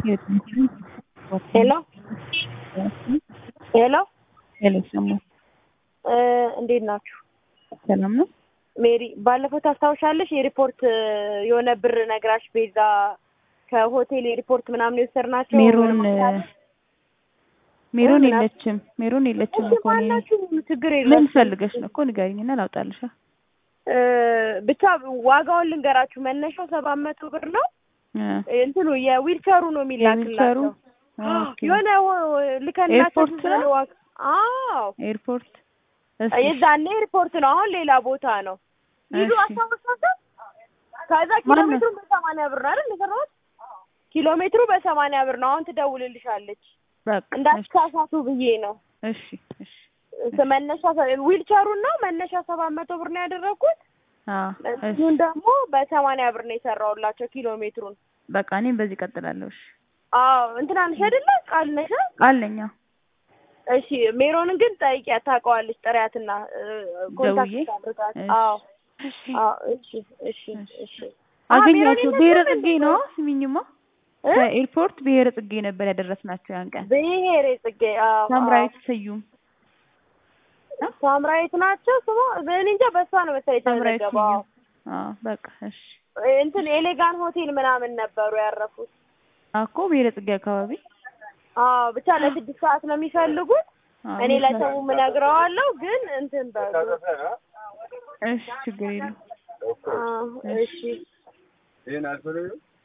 ሄሎ ሄሎ ሄሎ ይሰማል። እንዴት ናችሁ? ሰላም ነው። ሜሪ ባለፈው ታስታውሻለሽ? የሪፖርት የሆነ ብር ነግራሽ ቤዛ ከሆቴል የሪፖርት ምናምን የወሰድናቸው ሜሮን ምንም ሜሮን ምን የለችም። ሜሮን የለችም እሺ እኮ እኔ ማናችሁ ችግር ምን የለም። ፈልገሽ ነው እኮ ንገሪኝና ላውጣልሻ። እ ብቻ ዋጋውን ልንገራችሁ። መነሻው ሰባት መቶ ብር ነው። እ እንትኑ የዊልቸሩ ነው የዊልቸሩ የሚላክላቸው ኦኬ። የሆነ ወ- ልከናቸው ኤርፖርት ዝም ብለን ነው? ዋጋ አዎ ኤርፖርት እስኪ የዛኔ ኤርፖርት ነው። አሁን ሌላ ቦታ ነው። ሂዱ እሺ። አስታውሳችሁ። ከዛ ኪሎ ማነው? ሜትሩ በሰማንያ ብር ነው አይደል የሰራሁት? ኪሎ ሜትሩ በሰማንያ ብር ነው። አሁን ትደውልልሻለች በቃ እሺ እንዳትሳሳቱ ብዬ ነው። እሺ እሺ ስ- መነሻ ዊልቸሩን ነው መነሻ ሰባት መቶ ብር ነው ያደረግኩት። አዎ እሺ እሱን ደግሞ በሰማንያ ብር ነው የሰራሁላቸው ኪሎ ሜትሩን። በቃ እኔም በዚህ እቀጥላለሁ። እሺ አዎ እንትና ነሽ አይደለ? ቃል ነሽ? ቃል ነኝ። አዎ እሺ ሜሮንን ግን ጠይቂያት፣ ታውቀዋለች። ጥሪያትና እ፣ ደውዬ? ኮንታክት አድርጋት። እሺ አዎ እሺ አዎ እሺ እሺ እሺ አዎ፣ አገኛቸው ሜሮን ብሔረ የለችም ጽጌ እንዴ? ነው ስሚኝማ እ? ከኤርፖርት ብሔረ ጽጌ ነበር ያደረስናቸው ያን ቀን ብሔሬ ጽጌ አዎ ሳምራዊት ስዩም አዎ። ሳምራዊት ናቸው ስሟ። እኔ እንጃ በሷ ነው መሰለኝ ሳምራዊት የተመዘገበው። አዎ። ስዩም አዎ በቃ እሺ እንትን ኤሌጋን ሆቴል ምናምን ነበሩ ያረፉት። እኮ ብሔረ ጽጌ አካባቢ አዎ ብቻ ለስድስት ሰዓት ነው የሚፈልጉት። አዎ፣ እኔ ምክንያት- ለሰው እነግረዋለሁ ግን እንትን በሉ። እሺ ችግር የለም አዎ እሺ